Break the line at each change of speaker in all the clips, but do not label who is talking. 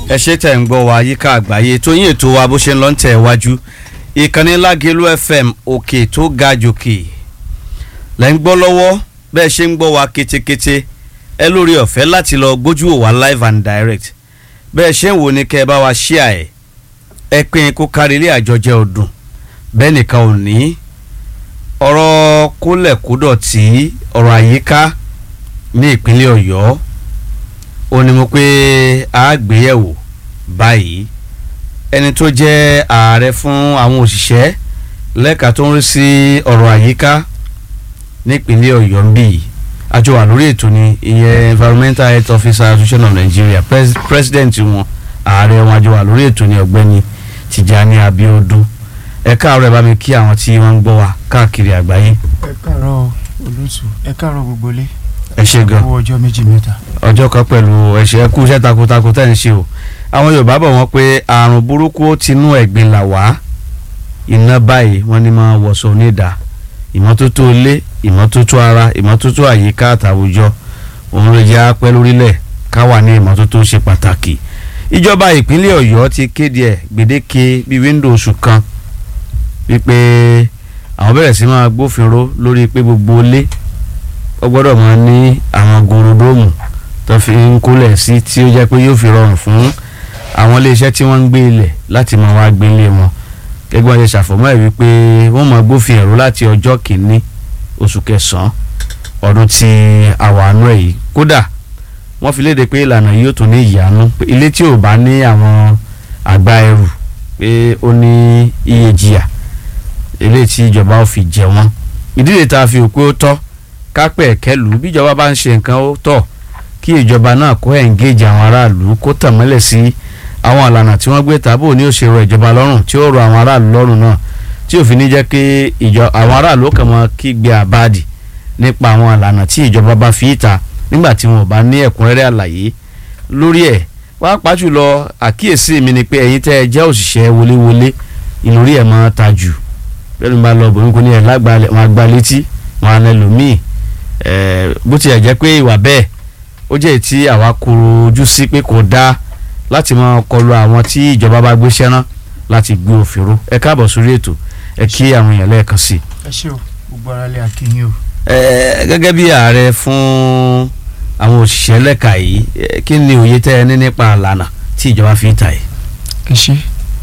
ẹ ṣe tẹ̀ ń gbọ́ wa yíká àgbáyé tó yín ètò wa bó ṣe ń lọ ń tẹ̀ wájú ìkànnì lágẹ̀lú fm òkè tó ga jòkè lẹ́ ń gbọ́ lọ́wọ́ bẹ́ẹ̀ ṣe ń gbọ́ wa ketekete ẹ lórí ọ̀fẹ́ láti lọ gbójú wò wá live and direct bẹ́ẹ̀ ṣe ń wò ní kẹ́ ẹ bá wa ṣíà ẹ̀ ẹ pín kó kárí ilé àjọjẹ ọdún bẹ́ẹ̀ nìkan ò ní ọ̀rọ̀ kólẹ̀kódọ̀tì ọ̀rọ̀ àyíká ní ìpínlẹ̀ ọ̀yọ́ ó ní mo pé a gbéyẹ̀wò báyìí ẹni tó jẹ́ ààrẹ fún àwọn òṣìṣẹ́ lẹ́ka tó ń rí sí ọ̀rọ̀ àyíká nípínlẹ̀ ọ̀yọ́ ń bì yìí àjọ wà lórí ètò ní ìyẹn environmental health officer association of nigeria Pres president wọn ààrẹ wọn àjọ wà lórí ètò ní ọ̀gbẹ́ni tìjàní abiodun ẹ káàárọ̀ ẹ bá mi kí àwọn tí wọ́n ń gbọ́ wa káàkiri àgbáyé.
ẹ káàárọ̀ olóòtú ẹ káàárọ̀ gbogbo ilé
ẹ ṣe gan
owó ọjọ́ méjì mẹ́ta.
ọjọ́ kan pẹ̀lú ẹ̀ṣẹ̀ kú iṣẹ́ takuntakun tẹ̀ ń ṣe o àwọn yorùbá bọ̀ wọ́n pé àrùn burúkú ó tinú ẹ̀gbin là wá iná báyìí wọ́n ní máa wọ̀ṣọ onídà ìmọ́tótó ilé ìmọ́tótó ara ìmọ́tótó àyíká àtàwùjọ òun lè jẹ́ apẹ́ lórílẹ̀ ká wà ní ìmọ́tótó ṣe pàtàkì ìjọba ìpínlẹ̀ ọ̀yọ́ ti kéde ẹ̀ gbèdéke bíi wíńdò oṣù kan wípé àwọn bẹ̀rẹ̀ sí máa gbófinró lórí pé gbogbo ilé ó gbọ́dọ̀ máa ní àwọn gorodomu tó fi ń kólẹ̀ sí tí ó jẹ́ pé yóò fi rọrùn fún àwọn iléeṣẹ́ tí wọ́n ń gbé ilẹ̀ láti máa wá gbé ilé wọn gẹ́gẹ́ bí wọ́n ṣe ṣàfọ̀mọ́ ẹ̀ wípé wọ́n máa gbófin ẹ̀rọ láti ọjọ́ kìíní oṣù kẹsàn-án ọdún tí àwa àánú ẹ̀ yìí kódà wọ́n fi léde pé ìlànà yìí ó tún ní ìyanu pé ilé tí ò bá ní àwọn àgbá ẹrù pé ó ní iye jìyà eléyìí tí ìjọba ò fi jẹ wọ́n ìdílé tá a fi òpé ó tọ́ kápẹ́ ẹ̀kẹ́lù bíjọba bá ń ṣe nǹkan ó tọ́ kí ìjọba náà kó engage àwọn aráàlú kó tàn mọ́lẹ̀ sí àwọn ìlànà tí wọ́n gbé tàbí òní ò ṣe rọ ìjọba lọ́rùn tí ó rọ àwọn aráàlú lọ́rùn náà tí òfin ní jẹ́ pé àwọn aráàlú kàn mọ́ kígbe àbáàdì nípa àwọn ìlànà tí ìjọba bá fi ìta nígbà tí wọn ò bá ní ẹ̀kúnrẹ́rẹ́ àlàyé lórí ẹ̀ pàápàá jùlọ àkíyèsí mi ni pé ẹ̀yin tẹ́ ẹ jẹ́ òṣìṣẹ́ wọléwọlé ìlórí ẹ̀ máa ta jù bẹ́ẹ̀ ni bá lọ bòmí kò ní ẹ̀ lágbàá wọn àgbà létí wọn àna ẹlòmíì bó tilẹ̀ jẹ́ pé ìwà bẹ́ẹ̀ ó jẹ́ tí àwa kúrò ojú sí pé kò dáa láti máa kọlu àwọn tí ìjọba bá gbéṣẹ́ rán láti gbé òfin ró ẹ káàbọ̀ sórí ètò ẹ kí àwọn èèyàn lẹ́ẹ̀kan sí i.
ẹ ṣé o gbogbo ara lè akínyìn o.
gẹ́gẹ́ bí ààrẹ fún àwọn òṣìṣẹ́ lẹ́ka yìí kí ni òye tẹ́ ẹ ní nípa àlànà tí ìjọba fi ń ta yìí.
ẹ ṣe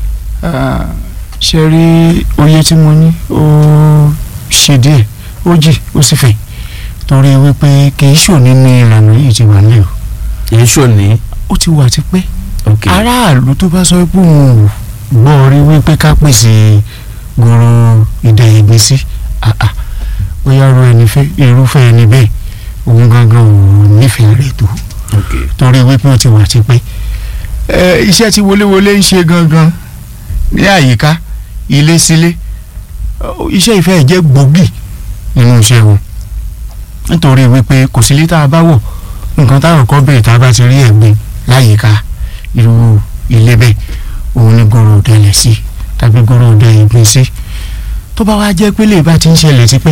ṣe rí oyè tí mo ní ó ṣe díẹ̀ ó jì ó sì fẹ̀ torí wípé kì í ṣòní ní ìlànà yìí ti wà nílẹ̀ o.
kì í ṣòní.
ó ti wà tipẹ́.
ok
aráàlú tó bá sọ pé òun ò gbọ́ rí wípé ká pèsè goro ìdẹ̀yẹ̀gbẹ́ sí àà bóyá ru ẹni fẹ́ irúfẹ́ ẹni bẹ́ẹ̀ òun gangan ò nífẹ̀ẹ́ rẹ̀ tó
ok
torí wípé ó ti wà tipẹ́. ẹ iṣẹ́ tí wọléwọlé ń ṣe gangan ní àyíká ilé sílé iṣẹ́ ìfẹ́ jẹ́ gbòógì nínú iṣẹ́ wọn nítorí wípé kò sí lítà bá wọ̀ nǹkan táwọn kọ́ bẹ̀rẹ̀ tá a bá ti rí ẹ̀gbin láyìíká irú ilé bẹ́ẹ̀ òun ni gòrò òdẹlẹ̀ sí tàbí gòrò òdẹ ìgbín sí tó bá wá jẹ́ pé lè bá ti ń ṣẹlẹ̀ sí pé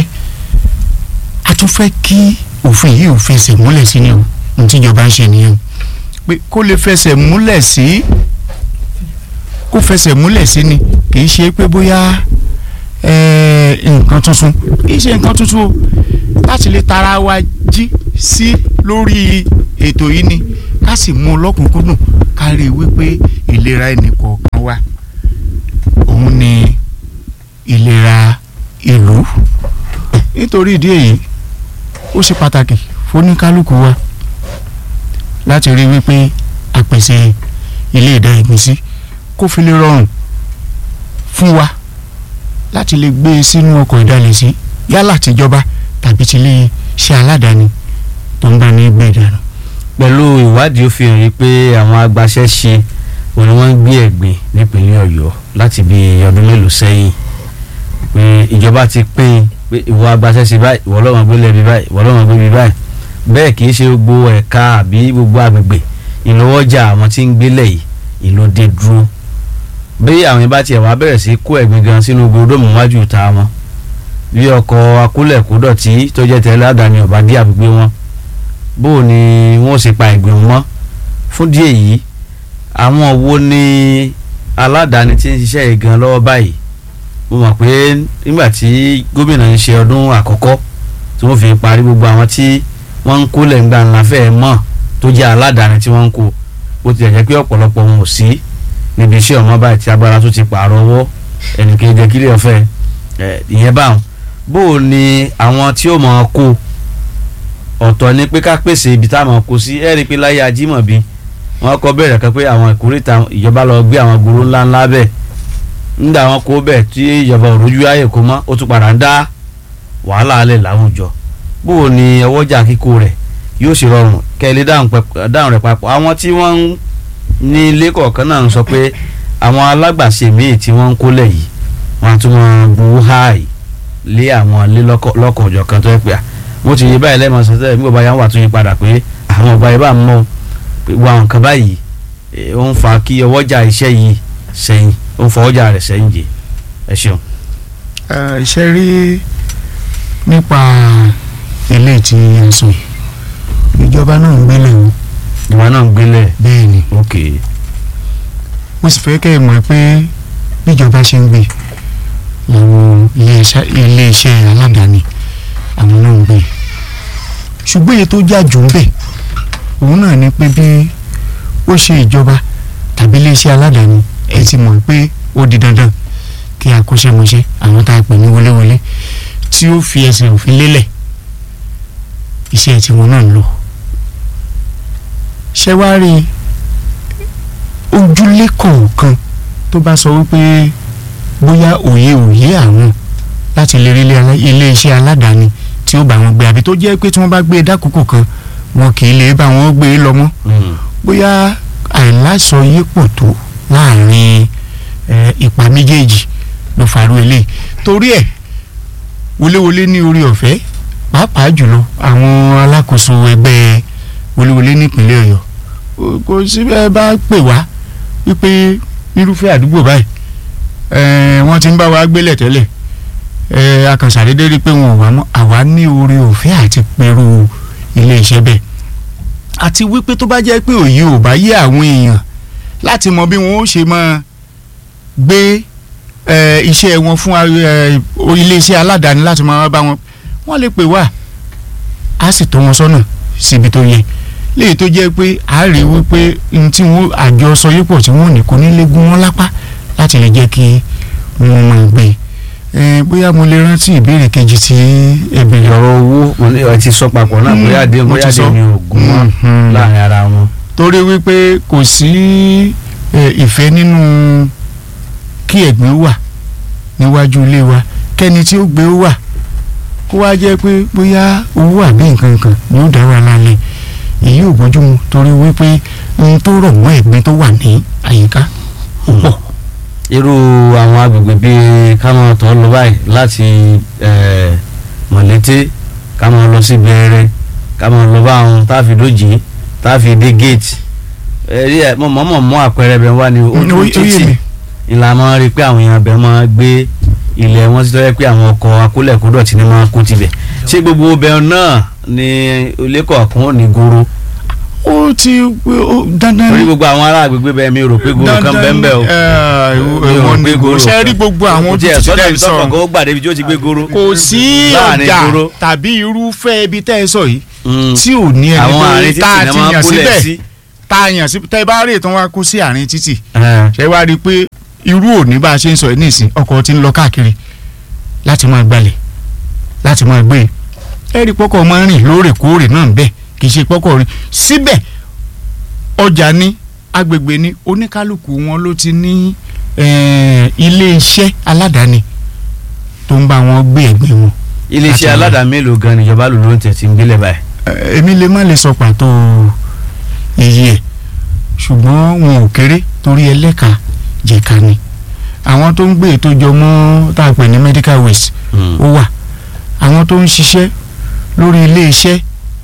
a tún fẹ́ kí òfin yìí ò fẹsẹ̀ múlẹ̀ sí ni o ohun tíjọba ń ṣe nìyẹn pé kó lè fẹsẹ̀ múlẹ̀ sí kó fẹsẹ̀ múlẹ̀ sí ni kì í ṣe pé bóyá nǹkan tuntun kì í ṣe nǹkan tuntun o láti lè tara wa jí sí lórí ètò yìí ni ká sì mú un lọ́kùnkúndùn ká rí i wípé ìlera ẹnìkọ̀ọ̀kan wa òun ni ìlera ìlú nítorí ìdí èyí ó ṣe pàtàkì fóníkálukú wa láti rí i wípé a pèsè ilé ìdá ìgbínsí kó fi lè rọrùn fún wa láti lè gbé e sínú ọkọ̀ ìdálẹ́sí yálà tìjọba tàbí ti lè ṣe aládàáni tó ń bá ní gbé ìdáná.
pẹ̀lú ìwádìí ó fi hàn yí pé àwọn agbaṣẹ́ṣe òun ni wọ́n ń gbé ẹ̀gbìn nípínlẹ̀ ọ̀yọ́ láti bí ọdún mélòó sẹ́yìn pé ìjọba ti pín pé ìwọ agbaṣẹ́ṣe báyìí ìwọ lọ́mọ gbé lẹ́bi báyìí ìwọ lọ́mọ gbé bi báyìí bẹ́ẹ̀ kì í ṣe gbogbo ẹ̀ka àbí gbogbo agbègbè ìlọ́wọ́jà àwọn tí ń gbélẹ̀ yìí ìlódé dúró bí àwọn yẹn bá tiẹ̀ wá bẹ̀rẹ̀ sí kó ẹ̀gbin gan sínú gbódòmù wájú ìta wọn bí ọkọ̀ akólẹ̀kódọ̀tí tó jẹ́ tẹ́lẹ̀ àdáni ọ̀bá dí àgbègbè wọn bó o ní wọ́n ṣe pa ẹ̀gbin mọ́ fún díẹ̀ yìí àwọn wo ni aládàáni tí ń ṣiṣẹ́ yìí gan lọ́wọ́ báyìí mo mọ̀ pé nígbà tí gómìnà ń ṣe ọdún àkọ́kọ́ tí wọ́n fi parí gbogbo àwọn tí wọ́n ń kó lẹ́ǹgbà ńlá fẹ́ẹ́ mọ̀ tó jẹ́ aládàáni tí wọ́n ń kó bó tilẹ̀ jẹ́ pé ọ̀pọ̀lọpọ̀ wọn ò sí níbi iṣẹ́ ọ̀mọ́ báyìí tí agbára tó ti pààrọ̀ ọwọ́ ẹnìkan jẹ́ kílẹ̀ ọ̀fẹ́ ẹ̀ ìyẹn báwọn bó o ní àwọn tí ó máa kó ọ̀tọ̀ ni pé ká pèsè ibi táwọn kó sí ẹ̀rí pé láyé ajímọ̀bí wọ́n kọ́ bẹ̀rẹ̀ kan pé àwọn ìkórìtà ìjọba lọ gbé àwọn gbòòrò ńláńlá bẹ́ẹ̀ nígbà wọn kó bẹ́ẹ̀ tí ìjọba òrojú ayè kó mọ́ ó tún padà ń dá wàhálà alẹ́ láwùjọ bó o ní ọwọ́jà kíkó rẹ̀ yóò ṣe rọrùn kẹ́lẹ́ dáhùn rẹ̀ papọ̀ àwọn tí wọ́n ń ní ilé kọ̀ọ̀kan náà ń sọ pé àwọn alágbàṣe míì tí wọ́n ń kólẹ̀ yìí wọ́n á tún máa gbowó háàyè lé àwọn ilé lọ́kàn ọ̀jọ̀ kan tó yẹ pé à mo ti yé báyìí lẹ́ẹ̀mọ́ sọ́tẹ́ nígbà báyà wà tún yí padà pé àwọn ọba yìí bá ń mọ̀ pé wà nǹkan báyìí ó ń fa kí ọwọ́jà iṣẹ́ yìí sẹ́yìn ó ń fa ọjà rẹ̀ sẹ́yìn jẹ ẹ ṣeun.
iṣẹ́ rí nípa ilé tí a sọ ìjọba náà ń gbélé o.
ìwà náà ń gbélé.
bẹ́ẹ̀ ni
ok
mo sì fẹ́ kẹ́ ẹ mọ̀ pé bíjọba ṣe ń gbé làwọn iléeṣẹ́ aládàáni àwọn náà ń gbé ṣùgbọ́n èyí tó jà jù ń bẹ̀ òun náà ni pé bí ó ṣe ìjọba tàbí iléeṣẹ́ aládàáni ẹ ti mọ̀ pé ó di dandan kí akọ́ṣẹ́mọṣẹ́ àwọn tá a pè ní wọléwọlé tí ó fi ẹsẹ̀ òfin lélẹ̀ iṣẹ́ tiwọn náà ń lọ ṣé wàá rí ojúlé kọ̀ọ̀kan tó bá sọ wípé bóyá òye òye àwọn láti lè rí iléeṣẹ́ aládàáni tí ó bá wọn gbé àbí tó jẹ́ pé tí wọ́n bá gbé e dákòókò kan wọn kì í lè bá wọn gbé e lọ mọ́ bóyá àìláṣọyépọ̀ tó láàrin ipa méjèèjì ló farú eléyìí torí ẹ̀ wọléwọlé ní orí ọ̀fẹ́ pàápàá jùlọ àwọn alákòóso ẹgbẹ́ wọléwọlé nípínlẹ̀ ọ̀yọ́ kò sí bẹ́ẹ̀ bá pè wá wípé irúfẹ́ àdúgbò báyìí wọ́n ti ń bá wa gbélẹ̀ tẹ́lẹ̀ akànṣàdédé rí i pé wọn ò wá mọ́ àwa ní orí ọ̀fẹ́ àti pẹ̀rù iléeṣẹ́ bẹ́ẹ̀ àti wípé tó bá jẹ́ pé òye ò bá yé àwọn èèyàn láti mọ bí wọn ó ṣe máa gbé iṣẹ́ wọn fún iléeṣẹ́ aládàáni láti máa bá wọn wọ́n lè pè wá á sì tọ́ wọn sọ́nà síbi tó yẹ léyìí tó jẹ́ pé a rí wípé n tí wọ́n àjọ sọ yípo tí wọ́n ní kò ní lè gún wọn lápá láti lè jẹ́ kí wọ́n máa gbé e bóyá mo lè rántí ìbéèrè kejì tí ẹ béèrè
ọ̀rọ̀ owó mo ní ẹ ti sọ papọ̀ náà bóyá dé bóyá dé ní ogun wọn láàrin ara wọn.
torí wípé kò sí ìfẹ́ nínú kí ẹ̀gbìn wà níwájú ilé wa kẹ́ni tí ó gbé ó wà kó wá jẹ́ pé bóyá owó àbí nǹkan kan ni ó dá wa lálẹ́ èyí ò bójúmu torí wípé ohun tó rọ̀ mọ́ ẹ̀gbin tó wà ní àyíká ó pọ̀.
irú àwọn agbègbè bíi káwọn tó lọ báyìí láti mọ̀lété káwọn lọ sí bẹ̀rẹ̀ káwọn lọ bá àwọn táàfi dójì táàfi dé gate ẹ̀rí ẹ̀ mọ̀ mọ̀ mọ̀ àpẹẹrẹ bẹ̀ wá ní ojú títì ìlànà rí pé àwọn èèyàn bẹ̀ máa gbé ilẹ̀ wọn ti tọ́jú pé àwọn ọkọ̀ akólẹ̀kódọ̀tì ni máa kó tibẹ̀ ṣé gbogbo ọbẹ̀ náà ni ilé kọ̀ọ̀kan ò ní goro
ó ti dandan
torí gbogbo àwọn ará àgbègbè bẹ́ẹ̀ mi rò pé goro kan bẹ́ẹ̀ bẹ́ẹ̀ o
ẹ̀wọ̀n ni goro ṣe rí gbogbo àwọn
ojú
ojú
ẹ̀
títí
sọ́dọ̀
tẹ́ ẹ
ibi
sọ
tọ́kọ̀ kó gbàdé ibi tí ó ti gbé goro
kò sí
láàrin
ọjà
goro.
tàbí irúfẹ́ ibi tẹ́ ẹ sọ yìí
Mm.
tí ò ní ẹni
àwọn àárín
tó tá
títì
a
náà
ti
máa ń
yàn
kólẹ̀
síbẹ̀
sí.
tá a yàn sí tẹ́ ẹ bá rí ìtàn wa kó sí àárín títì
Ẹ̀,
ṣe wá rí i pé irú òní bá a ṣe ń sọ yìí nísìn ọkọ̀ ti ń lọ káàkiri láti máa gbalẹ̀ láti máa gbé e ẹ rí pọ́kọ̀ máa ń rìn lóòrèkóòrè náà bẹ́ẹ̀ kì í ṣe pọ́kọ̀ rìn síbẹ̀ ọjà ní agbègbè ní oníkálukú wọn ló ti ní eh, ilé iṣẹ́ aládàáni tó ń bá wọn gbé ẹ̀gbẹ́ wọn.
iléeṣẹ́
Láti-
aládàá mélòó gan níjọba lò ló ń tẹ̀ tí ń gbélé báyìí.
Eh, èmi lè má lè sọ pàtó iye ẹ̀ ṣùgbọ́n wọn ò kéré torí ẹlẹ́ka jẹ̀ka ni àwọn tó ń gbé ètò jọ mọ́ tá a pè ní medical waste
Mm.
ó wà àwọn tó ń ṣiṣẹ́ lórí ilé iṣẹ́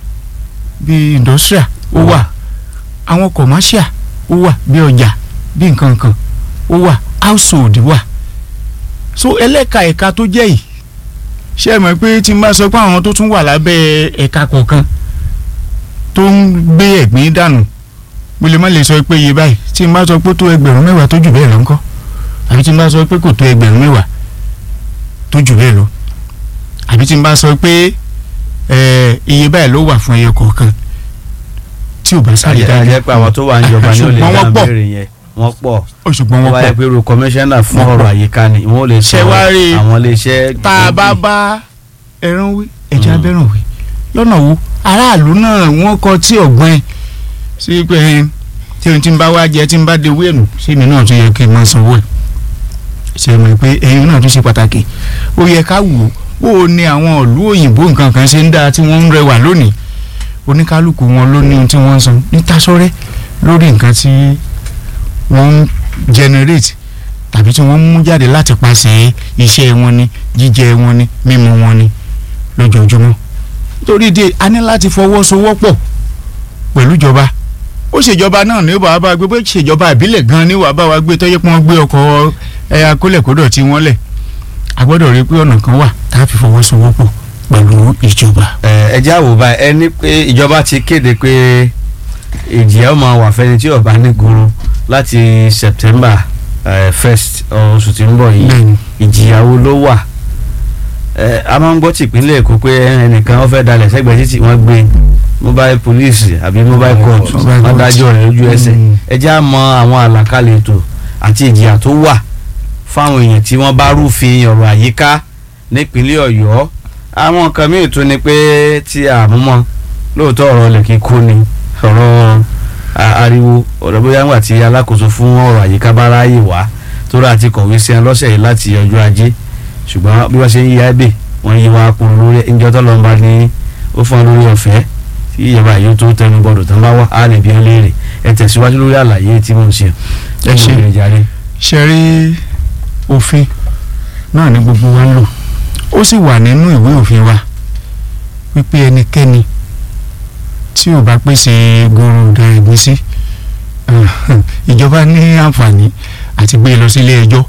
bíi industrial ó
Ó wà.
wà àwọn commercial ó wà bí ọjà bí nǹkan kan ó wà household wà so ẹlẹ́ka ẹ̀ka tó jẹ́ yìí ṣé ẹ mọ̀ pé tí n bá sọ pé àwọn tó tún wà lábẹ́ ẹ̀ka kọ̀ọ̀kan tó ń gbé ẹ̀gbin dànù mo lè má lè sọ pé iye báyìí tí n bá sọ pé tó ẹgbẹ̀rún mẹ́wàá tó jù bẹ́ẹ̀ lọ ńkọ́ àbí tí n bá sọ pé kò tó ẹgbẹ̀rún mẹ́wàá tó jù bẹ́ẹ̀ lọ àbí tí n bá sọ pé ẹ, iye báyìí ló wà fún ẹyọ kọ̀ọ̀kan tí ò bá sáré dájú
àjẹ́ pé àwọn tó wà ń jọba ni ó lè
Ṣùgbọ́n
dá
wọ́n pọ̀.
béèrè yẹn wọ́n pọ̀
ó ṣùgbọ́n
wọ́n
wọ́n
bá yẹ
pọ̀
pé ru kọmíṣánná fún
Wọ́n
ọ̀rọ̀
pọ̀.
àyíká ni wọ́n lè sọ
Ṣé wá rí i?
àwọn iléeṣẹ́
tá a bá
gbòógì.
bá ẹran wí ẹja
Mm.
abẹ́ràn wí lọ́nà wo aráàlú náà wọ́n kọ tí ọ̀gbọ́n ẹ̀ sí pé ẹ, tí ohun tí ń bá wá jẹ tí ń bá de wéènù sí mi náà tún yẹ kí n máa sanwó ẹ̀ ṣe mọ̀ pé ẹyin náà tún ṣe pàtàkì ó yẹ ká wò ó ó ní àwọn ìlú òyìnbó nǹkan kan ṣe ń dáa tí wọ́n ń rẹwà lónìí oníkálukú wọn ló ní ohun tí wọ́n ń san ní tasọ́rẹ́ lórí nǹkan tí wọ́n ń generate tàbí tí wọ́n ń mú jáde láti pàṣẹ iṣẹ́ wọn ni jíjẹ wọn ni mímu wọn ni lójoojúmọ́ nítorí díẹ̀ a ní láti fọwọ́sowọ́pọ̀ pẹ̀lú ìjọba ó ṣèjọba náà ní wàá bá gbé bó ṣèjọba ìbílẹ̀ gan ni wàá bá wa gbé tọ́jú pé wọ́n gbé ọkọ̀ ẹ̀yà kólẹ̀kódọ̀ tí wọ́n lẹ̀ a gbọ́dọ̀ rí i pé ọ̀nà kan wà tá a fi fọwọ́sowọ́pọ̀ pẹ̀lú ìjọba.
ẹ ẹ já wò báyìí ẹ ní pé ìjọba ti kéde pé ìjìyà ó máa wà fẹ́ni tí ó bá ní goro láti September eh, first oṣù tí ń bọ̀ yìí
bẹ́ẹ̀ni
ìjìyà wo ló wà ẹ a máa ń gbọ́ tìpínlẹ̀ Èkó pé ẹnìkan ó fẹ́ dalẹ̀ sẹ́gbẹ̀ẹ́ títì wọ́n gbé mobile police àbí mobile court
Mobile
wọ́n
court.
dájọ́ rẹ̀ lójú ẹsẹ̀
Mm.
ẹ já mọ àwọn àlàkalẹ̀ ètò àti ìjìyà tó wà fáwọn èèyàn tí wọ́n bá rúfin ọ̀rọ̀ àyíká nípínlẹ̀ Ọ̀yọ́ àwọn nǹkan míì tún ni pé tí àmúmọ́ lóòótọ́ ọ̀rọ̀ ilẹ̀ kíkó ni ọ̀rọ̀ a- ariwo ọ̀rọ̀ bóyá ńgbà tí alákòóso fún ọ̀rọ̀ àyíká bá ráàyè wá tó rà ti kọ̀wé sí ẹ lọ́sẹ̀ yìí láti ọjọ́ ajé ṣùgbọ́n bí wọ́n ṣe ń yí ẹ̀bẹ̀ wọ́n yí wa kún lórí ẹ̀ńjọ́ tó lọ́nba ní ó fún ọ lórí ọ̀fẹ́ tí ìjọba yìí tó tẹnu gbọdọ̀ tán bá wà á lè bí ẹ léèrè ẹ tẹ̀síwájú lórí àlàyé tí mo ń ṣe.
Ẹ ṣé.
Ẹ jàre.
ṣe rí òfin náà ní gbogbo wa ń lò ó sì wà nínú ìwé òfin wa wípé ẹnikẹ́ni tí ò bá pèsè goro ọ̀dà ìgbésí ìjọba ní àǹfààní àti gbé e lọ sílé ẹjọ́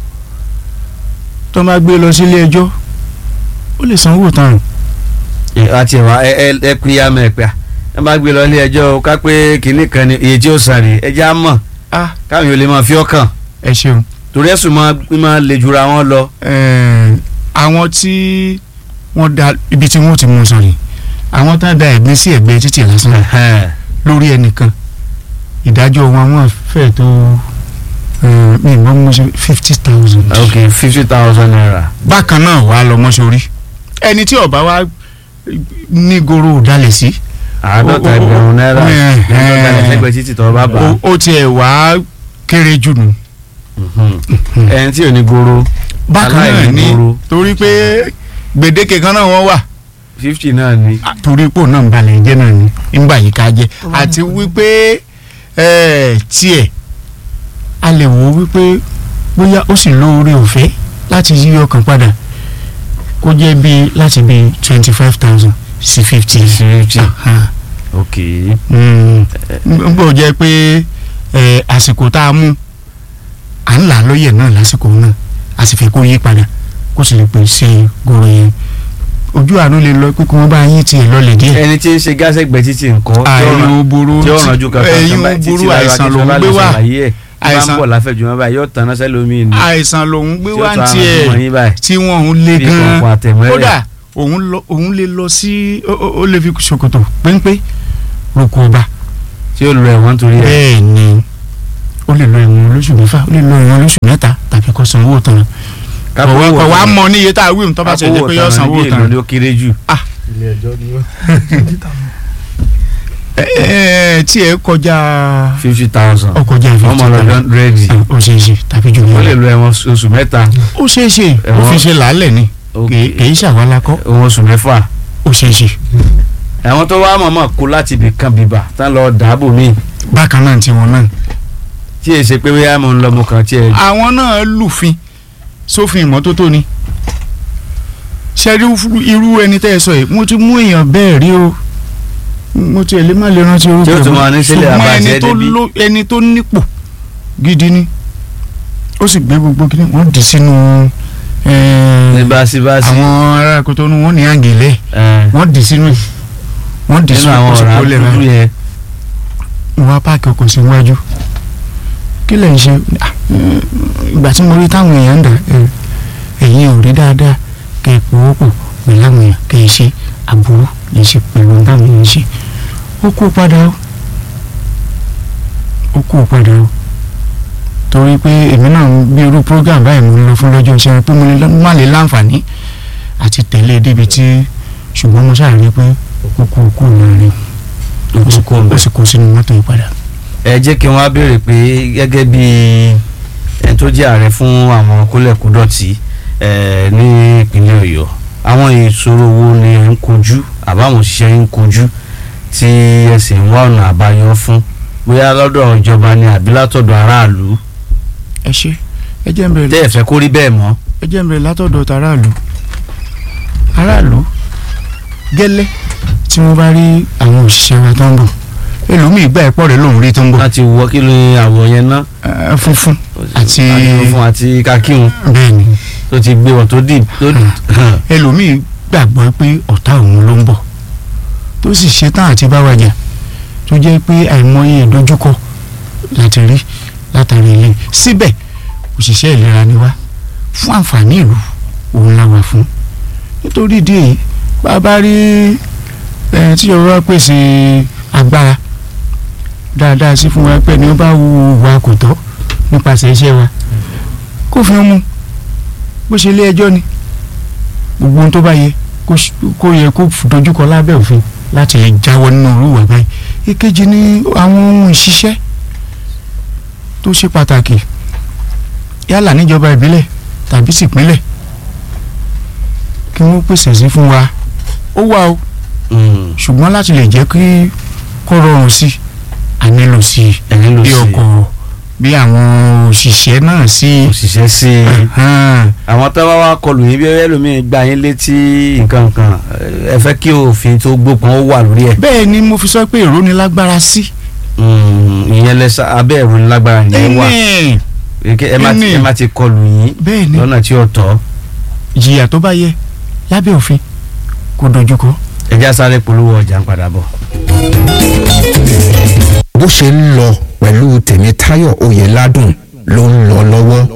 tó bá gbé e lọ sílé ẹjọ́ ó lè sanwó tán
Ẹ, àti ẹ̀wà ẹ ẹ ẹ pín yá mẹ́ pẹ́ ẹ bá gbé lọ ilé ẹjọ́ o, ká pé kinní kan ni iye tí ó sàn rè ẹjẹ́ á mọ̀
ah
káwọn yóò lè máa fi ọkàn
ẹ ṣeun
torí ẹ̀sùn máa máa le jura wọn lọ.
Eh, àwọn tí wọ́n da ibi tí wọ́n ti mú sọ̀rọ̀ àwọn tá a da ẹ̀gbin sí ẹ̀gbẹ́ títì lásán lórí ẹnìkan ìdájọ́ wọn wọ́n fẹ́ tó eh, mi ìmọ̀ mọ́ sí fifty thousand.
ok fifty thousand naira.
bákan náà wàá lọ mọ́sórí ẹni tí ọba wa ní goro dalẹ̀ sí
àádọ́ta
o- o-
ẹgbẹ̀rún náírà
o- ẹ-
ẹgbẹ̀rún náírà
ẹ-
lẹ́gbẹ̀ẹ́ títí tọ́ bá bá
ó- ó tiẹ̀ wá kéré jù nù.
ẹni tí ò ní goro
bákan náà
Aláìní
ní
goro.
torí pé gbèdéke kan náà wọ́n wà
fifty náà ni.
torí pò náà ń balẹ̀ jẹ́ náà ni ńgbà yìí ká jẹ́ àti wípé ẹ̀, tiẹ̀ a lè wò ó wípé bóyá ó sì lóore ọ̀fẹ́ láti yí ọkàn padà kó jẹ́ bíi láti bíi twenty five thousand sí fifty.
fifty ok
n bò jẹ́ pé ẹ̀, àsìkò tá a mú à ń là á lóye náà lásìkò náà a sì fẹ́ kó yí padà kó sì lè pèsè gòrò yẹn ojú àánú lè lọ pé kí wọ́n bá yín tiẹ̀ lọlẹ̀ díẹ̀
ẹni tí ń ṣe gásẹ̀gbẹ̀ títì nǹkan tí ó
àìyún
ràn-
burú
tí ó ràn ju kankan
ẹ̀yìn
kan báyìí
burú
títí lára
àìsàn
akíntúndé
lòún
bá
gbé
lè
wá
ṣàlàyé ẹ̀ bá ń
àìsàn
bọ̀ láfẹ̀jù wọn báyìí yóò tanná sẹ́lómi ni
àìsàn lòún gbé
tí ó
wá
tún
ń
àrùn fún
tiẹ̀
yín báyìí
tí wọ́n ń lé
bí
gan
kọ̀ọ̀kan àtẹ̀mọ́lẹ̀
kódà òun lọ òun lè lọ sí ó- ó ó lè fi ṣòkòtò péńpé roko ọba
tí ó lọ ẹ̀wọ̀n nítorí ẹ̀
bẹ́ẹ̀ ni ó lè lọ ìwọ̀n olóṣù mẹ́fà ó lè lọ ìwọ̀n olóṣù mẹ́ta tàbí kó san owó tán
kápẹ́wò
kọ̀ wá mọ níye tá a wí tó bá ṣe jẹ́ pé yọ san owó
bí èlò
tán
ni ó kéré jù
ilé ẹjọ́ ni ó.
ẹ ẹ tí ẹ kọjá
fifty thousand
ọkọjá
ọmọ
fifty
ọlọ́dún rẹ́ẹ̀dì
ó ṣeé ṣe tàbí jù
wọ́n lè
bẹ́ẹ̀
lo ẹ̀wọ̀n oṣù mẹ́ta
ó ṣeé ṣe ó
Ẹ̀wọ̀n-
fi ṣe làálẹ̀ ni kì í ṣàwálà kọ́
ẹ̀wọ̀n oṣù mẹ́fà
ó ṣeé ṣe
àwọn tó wá mọ̀mọ́ kó láti ibì kan bìbà tán lọ dàbò míì
bákan náà tiwọn náà
tí èyí ṣe pé bóyá mo ń lọ mo kàn tiẹ̀
àwọn náà lùfin sófin ìmọ́tótó ni ṣẹ́rí irú ẹni tẹ́ ẹ sọ yìí mo ti mú èèyàn bẹ́ẹ̀ rí o mo ti ẹ̀ lè má lè rántí orúkọ
Tí ó tún
mọ́.
máa ní sílẹ̀
ṣùgbọ́n
àbáṣe
ẹni tó
débi.
ló- ẹni tó nípò gidi ni ó sì gbé gbogbo kí ni wọ́n dì sínú eh,
ní báṣibáṣi
àwọn ará Kotonu wọ́n ní àgèlè
ẹ̀,
wọ́n dì sínú ẹ̀ wọ́n dì
nínú
sínú
àwọn ọ̀rá
kóṣùkó lẹ̀
dúdú
náà
yẹn
mo wá páàkì ọkọ̀ síwájú kí lẹ̀ ń ṣe Ah, mm, ìgbà tí mo rí táwọn èèyàn ń dà ẹ, ẹ̀yin ò rí dáadáa kẹ́ ẹ pòwó pọ̀ pẹ̀lú àwọn èèyàn kẹ́ ẹ ṣe àbúrú lè ṣe pẹ̀lú táwọn èèyàn ṣe ó kú padà ó ó kú padà ó torí pé èmi náà ń bí irú program báyìí mo ń lọ fún lọ́jọ́ iṣẹ́ pé mo lè má lè láǹfààní àti tẹ̀lé débi tí ṣùgbọ́n mo ṣáà rí pé ó kú kú láàrin ó sì kó ó sì kó sínú mọ́tò yìí padà.
ẹ jẹ́ kí wọ́n á béèrè pé gẹ́gẹ́ bí ẹni tó jẹ́ ààrẹ fún àwọn kólẹ̀kúdọ̀tì ẹ̀ ní ìpínlẹ̀ ọ̀yọ́ àwọn ìṣòro wo ni ẹ̀ ń kojú àbáwọn òṣìṣẹ́ yín ń kojú tí ẹ sì ń wá ọ̀nà àbáyọ fún bóyá lọ́dọ̀ ìjọba ni àbí látọ̀dọ̀ aráàlú
ẹ ṣe ẹ jẹ́ ń bẹ̀rẹ̀
tẹ́ ẹ fẹ́ kó rí bẹ́ẹ̀ mọ́.
ẹ jẹ́ ń bẹ̀rẹ̀ látọ̀dọ̀ tàráàlú aráàlú gẹ́lẹ́ tí wọ́n bá rí àwọn òṣìṣẹ́ wa tó ń bọ̀ ẹlòmíì gbà ẹ̀pọ̀ rẹ̀ lòún rí tó ń bọ̀
láti wọ kí ni àwọ̀ yẹn ná.
ẹ, funfun Àti-
funfun àti kakíhun
bẹ́ẹ̀ ni
tó ti gbé wọn tó dì tó dì.
ẹlòmíì gbàgbọ́ pé ọ̀tá òun ló ń bọ̀ tó sì ṣetán àti bá wa jà tó jẹ́ pé àìmọye ìdojúkọ láti rí látàrí ilé síbẹ̀ òṣìṣẹ́ ìlera ni wá fún àǹfààní ìlú òun la wà fún nítorí ìdí èyí bá a bá rí ẹ tí ìjọba bá pèsè agbára dáadáa sí fún wa pé ní ó bá wu wa kò tọ́ nípasẹ̀ iṣẹ́ wa kó fi mú bó ṣe ilé ẹjọ́ ni gbogbo ohun tó bá yẹ kó ṣ- kó yẹ kó dojúkọ lábẹ́ òfin láti lè jáwọ́ nínú irú ìwà báyìí èkejì ni àwọn ohun ìṣiṣẹ́ tó ṣe pàtàkì yálà níjọba ìbílẹ̀ tàbí sípínlẹ̀ kí wọ́n pèsè sí fún wa ó wà o
Mm,
ṣùgbọ́n láti lè jẹ́ kí kó rọrùn sí i a nílò sí i
ẹ nílò
bí
sí
ọkọ̀ bí àwọn òṣìṣẹ́ náà sí i.
òṣìṣẹ́ sí i.
Hàn.
àwọn tó bá wá kọlù yín bí ẹlòmíín gba yín létí nǹkan kan ẹ fẹ́ kí òfin tó gbópọn ó wà lórí ẹ̀.
bẹ́ẹ̀ ni mo fi sọ pé ìrónilágbára sí.
Mm, ìyẹn lẹsà abẹ́ ẹ̀rọ ńlágbára yẹn wà
Ẹni.
Eke- ẹ má ti-
ẹni.
ẹ má ti kọlù yín
bẹ́ẹ̀ ni
lọ́nà tí ó tọ́
ìjìyà tó bá yẹ lábẹ́ òfin kò dojúkọ.
ẹ já sáré polówó ọjà ń padà bọ̀.
bó ṣe ń lọ pẹ̀lú tèmítáyọ̀ oyèládùn ló ń lọ lọ́wọ́.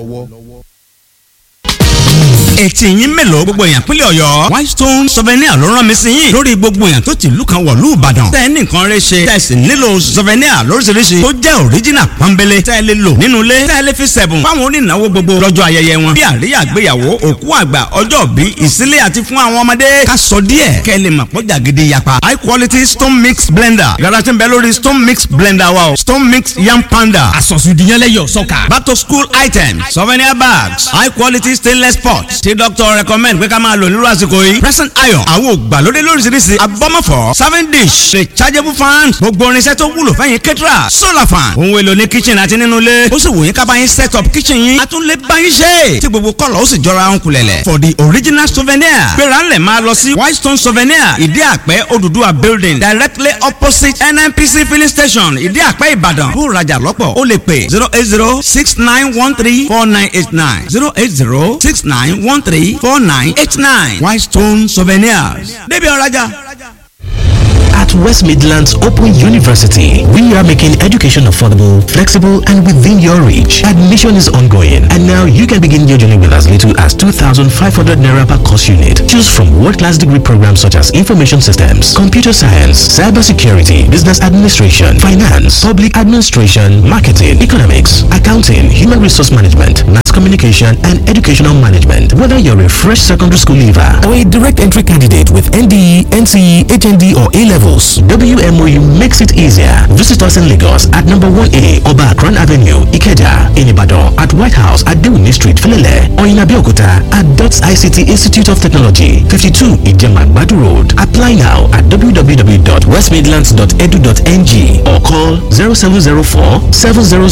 etí yín mélòó gbogbo èèyàn pínlẹ̀ ọ̀yọ́ whitestone souvenir ló rán mi sí yín lórí gbogbo èèyàn tó ti ìlú kan wọ̀lú ìbàdàn tẹ́ ẹ ní nǹkan rẹ ṣe tẹ́ ẹ sì nílò souvenir lóríṣiríṣi tó jẹ́ original pọ́nbélé tẹ́ ẹ lè lò nínú ilé tẹ́ ẹ lè fi sẹ̀bùn fáwọn onínáwó gbogbo lọ́jọ́ ayẹyẹ wọn bí àríyá àgbéyàwó òkú àgbà ọjọ́ bí ìsílé àti fún àwọn ọmọdé ká sọ díẹ̀ kẹ́ ẹ lè mọ̀ pọ́jà gidi yapa high quality stone mix blender yàrá tí ń bẹ lórí stone mix blender wa o stone mix yam panda
àsọ̀sùdìyànlẹ́yọ̀ sọ́kà.
back to school items souvenir bags high quality stainless pots tí doctor recommend pé ká máa lò nírú àsìkò yìí present iron àwọn ògbàlódé lóríṣiríṣi abọ́mọ̀fọ́ serving dish rechargeable fan gbogbo irinṣẹ́ tó wúlò fẹ́yìn kẹ́tìrà solar fan ohun èlò ní kitchen àti nínú ilé ó sì wù yín ká bá yín set up kitchen yín a tún lè bá yín ṣe tí gbogbo kọ́lọ̀ ó sì jọra ń kulẹ̀lẹ̀ for the original souvenir gbéra ńlẹ̀ máa lọ sí whitestone souvenir ìdí àpẹ́ Odùduwà building directly opposite nnpc filling station ìdí àpẹ́ ìbàdàn bó rajà lọ́pọ̀ ó lè pè zero eight zero six nine one three four nine eight nine zero eight zero six nine one three four nine eight nine whitestone souvenirs débi ọ̀rajà.
At West Midlands Open University, we are making education affordable, flexible, and within your reach. Admission is ongoing, and now you can begin your journey with as little as 2,500 naira per course unit. Choose from world-class degree programs such as information systems, computer science, cybersecurity, business administration, finance, public administration, marketing, economics, accounting, human resource management, mass communication, and educational management. Whether you're a fresh secondary school leaver or a direct entry candidate with NDE, NCE, HND, or A levels, WMOU makes it easier. Visit us in Lagos at number 1A Oba Akran Avenue, Ikeja, in Ibadan, at White House at Dewini Street, Filele, or in Abeokuta at DOTS ICT Institute of Technology, 52 Ijemagbadu Road. Apply now at www.westmidlands.edu.ng or call 0704 700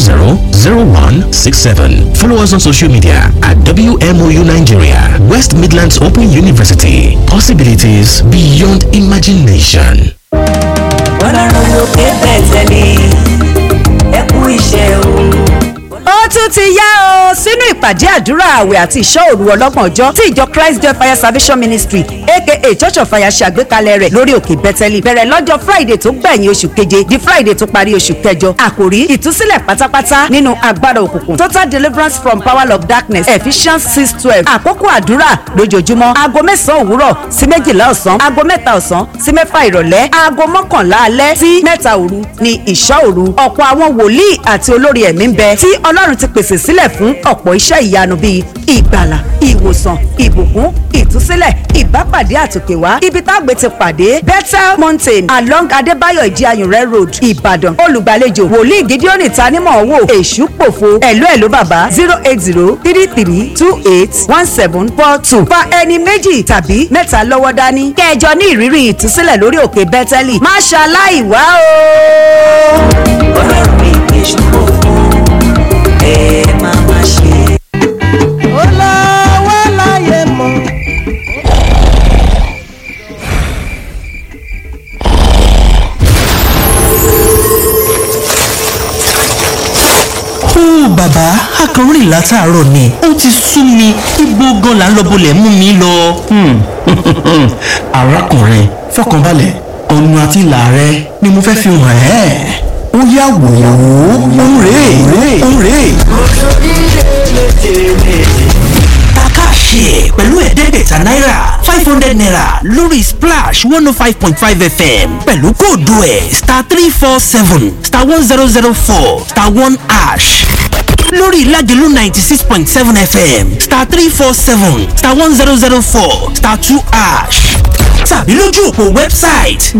0167. Follow us on social media at WMOU Nigeria, West Midlands Open University. Possibilities beyond imagination.
ọlọ́run lókè bẹ̀tẹ̀ mi ẹ kú iṣẹ́ o.
ó tún
tún ti yá o sínú ìpàdé àdúrà àwẹ̀ àti ìṣọ́ òru ọlọ́gbọ̀n ọjọ́ tí ìjọ Christ Joy Fire Salvation Ministry aka Church of Fire ṣe àgbékalẹ̀ rẹ̀ lórí òkè Bẹ́tẹ́lì bẹ̀rẹ̀ lọ́jọ́ Friday tó gbẹ̀yìn oṣù keje di Friday tó parí oṣù kẹjọ àkòrí ìtúsílẹ̀ pátápátá nínú agbára òkùnkùn total deliverance from power of darkness Ephesians six twelve àkókò àdúrà lójoojúmọ́ aago mẹ́sàn-án òwúrọ̀ sí méjìlá ọ̀sán aago mẹ́ta ọ̀sán sí mẹ́fà ìrọ̀lẹ́ aago mọ́kànlá alẹ́ sí mẹ́ta òru ni ìṣọ́ òru ọ̀pọ̀ àwọn wòlíì àti olórí ẹ̀mí ń bẹ tí Ọlọ́run ti pèsè sílẹ̀ fún ọ̀pọ̀ iṣẹ́ ìyanu bíi ìgbàlà ìwòsàn ìbùkún ìtúsílẹ̀ ìbápàdé àtòkèwá ibi tágbé ti pàdé Bethel Mountain along Adébáyọ̀ ìdíayùnrẹ́ road Ìbàdàn olùgbàlejò wòlíì Gideon tanímọ̀ wò èṣù pòfo ẹ̀lú ẹ̀lú bàbá zero eight zero three three two eight one seven four two fa ẹni méjì tàbí mẹ́ta lọ́wọ́ dání kẹjọ ní ìrírí ìtúsílẹ̀ lórí òkè Bẹ́tẹ́lì má ṣaláì wá o.
ọlọ́run ìgbé ṣòfò ẹ máa má ṣe. ó lọ wá láyé mọ́.
ó bàbá akọrin látàárọ̀ ni ó ti sú mi ibo gan la ń lọ bolẹ̀ mú mi lọ. arákùnrin fọkànbalẹ̀ ọ̀nà àti ìlà rẹ ni mo fẹ́ fi hàn ẹ́ ó yá wò ó ń rè é ń rè é. Takashi pẹ̀lú ẹ̀ẹ́dẹ́gbẹ̀ta náírà five hundred naira lórí splash one oh five point five fm pẹ̀lú kóòdù ẹ̀ star three four seven star one zero zero four star one ash lórí ìlàjẹ̀lú ninety six point seven fm star three four seven star one zero zero four star two ash tàbí lójú òpó wẹ́bsáìtì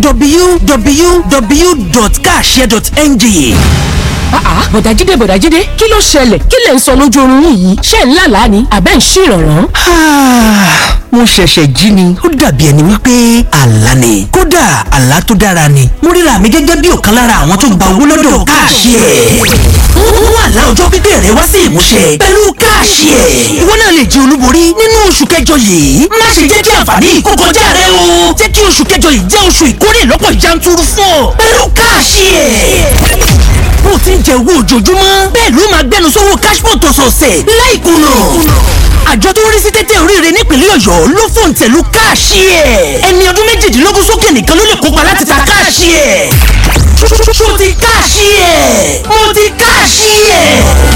www.kashare.ng
àá bọ̀dájídé bọ̀dájídé kí ló ṣẹlẹ̀ kí lẹ̀ ń sọ lójú oorun yín yìí ṣé ń lálàá ni àbẹ́ ń ṣèrànràn.
Ah, mo ṣẹ̀ṣẹ̀ jí ni ó dàbí ẹni wípé àlá ni kódà àlá tó dára ni mo ríra mi gẹ́gẹ́ bí ọ̀kan lára àwọn tó gba owó lọ́dọ̀ káàṣì ẹ̀ mú àlá ọjọ́ pípẹ́ rẹ wá sí ìmúṣẹ pẹ̀lú káàṣì ẹ̀ ìwọ náà lè jẹ olúborí nínú oṣù kẹjọ yìí má ṣe jẹ́ kí àǹfààní yìí kó kọjá rẹ o jẹ́ kí oṣù kẹjọ yìí jẹ́ oṣù ìkórè lọ́pọ̀ yanturu fún ọ pẹ̀lú káàṣì ẹ̀ bó ti ń jẹ owó ojoojúmọ́ bẹ́ẹ̀ ló máa gbẹnu sówó cashpot ọ̀sọ̀ọ̀sẹ̀ láìkùnà àjọ tó ń rí sí tẹ́tẹ́ oríire nípínlẹ̀ ọ̀yọ́ ló fòun tẹ̀lú káàṣì ẹ̀ ẹni ọdún méjìdínlógún sókè nìkan ló lè kópa láti ta káàṣì ẹ̀ ṣó ti káàṣì ẹ̀ mo ti káàṣì ẹ̀.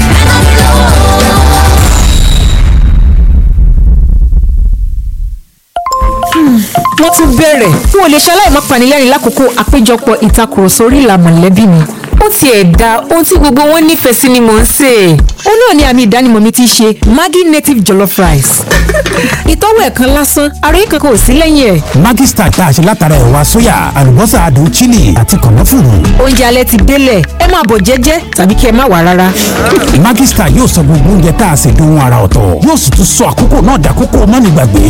wọ́n tún bẹ̀rẹ̀ n ò lè ṣaláì má panilẹ́rìn lákòókò àpéjọpọ̀ ìtakùrọ̀sọ orí ìlà mọ̀lẹ́bí mi ó tiẹ̀ da ohun tí gbogbo wọn nífẹ̀ẹ́ sí ni mò ń sè é ó náà ní àmì ìdánimọ̀ mi ti ṣe Maggi native jollof rice ìtọ́wò ẹ̀kan lásán àròyé kankan ò sí lẹ́yìn ẹ̀
Maggi Star tá a ṣe látara ẹ̀wà sóyà àlùbọ́sà adùn chili àti kànáfùrù.
oúnjẹ alẹ́ ti délẹ̀ ẹ máa bọ̀ jẹ́jẹ́ tàbí kí ẹ má wà rárá.
Maggi Star yóò sọ gbogbo oúnjẹ tá a ṣe dohun ara ọ̀tọ̀ yóò sì tún sọ àkókò náà dàkókò mọ́nìgbàgbé.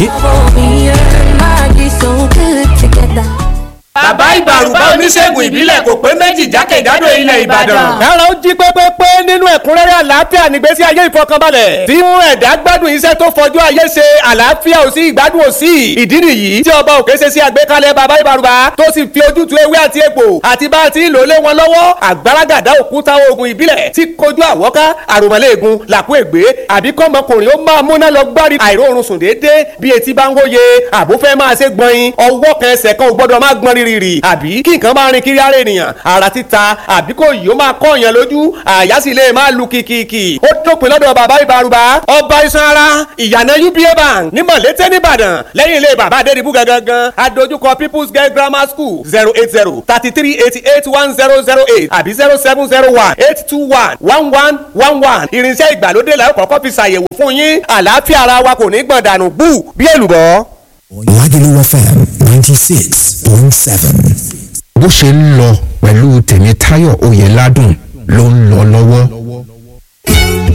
bàbá ìbàrùbá oníṣègùn ìbílẹ̀ kò pé méjì jákèjádò ilẹ̀ ìbàdàn.
ẹ̀rọ ń jí pépépé nínú ẹ̀kúnrẹ́rẹ́ àlàáfíà nígbésí ayé ìfọkànbalẹ̀ tí mú ẹ̀dá gbádùn iṣẹ́ tó fọjú ayé ṣe àlàáfíà ò sí ìgbádùn ò sí ìdí nìyí tí ọba òkè ṣe sí àgbékalẹ̀ bàbá ìbàrùbá tó sì fi ojútùú ewé àti egbò àti bá a ti lò lé wọn lọ́wọ́ àgbàràgàdá òkúta oògùn ìbílẹ̀ tí kojú àwọ́ká àròmọ́lẹ́ẹ̀gùn làkú ègbé àbí kọ́mọkùnrin ó máa múná lọ gbárí àìróorun sùn déédéé bí etí bá ń hóye àbúfẹ́ máa ṣe gbọ̀nyin ọwọ́ kan ẹsẹ̀ kan ò gbọ́dọ̀ máa gbọ́n rírì àbí kí nǹkan máa rin kiri ara ènìyàn ara títa àbí kò yìí ó máa kọ́ èèyàn lójú àyà sì lè máa lu kìkìkì ó dópin lọ́dọ̀ bàbá ìbárùbá ọba iṣan ara ìyànà uba bank ní mọ̀lété nìbàdàn lẹ́yìn ilé bàbá adédìbú gangan adójúkọ people's girl grammar school zero eight zero thirty three eighty eight one zero zero eight àbí zero seven zero one eight two one one one one one irinṣẹ́ ìgbàlódé la ó kọ́kọ́ fi ṣàyẹ̀wò fún yín àlàáfíà ara wa kò ní gbọ̀n dànù bú bí èlùbọ́.
Lagelu FM ninety six point seven. bó ṣe ń lọ pẹ̀lú tèmítáyọ̀ oyèládùn ló ń lọ lọ́wọ́.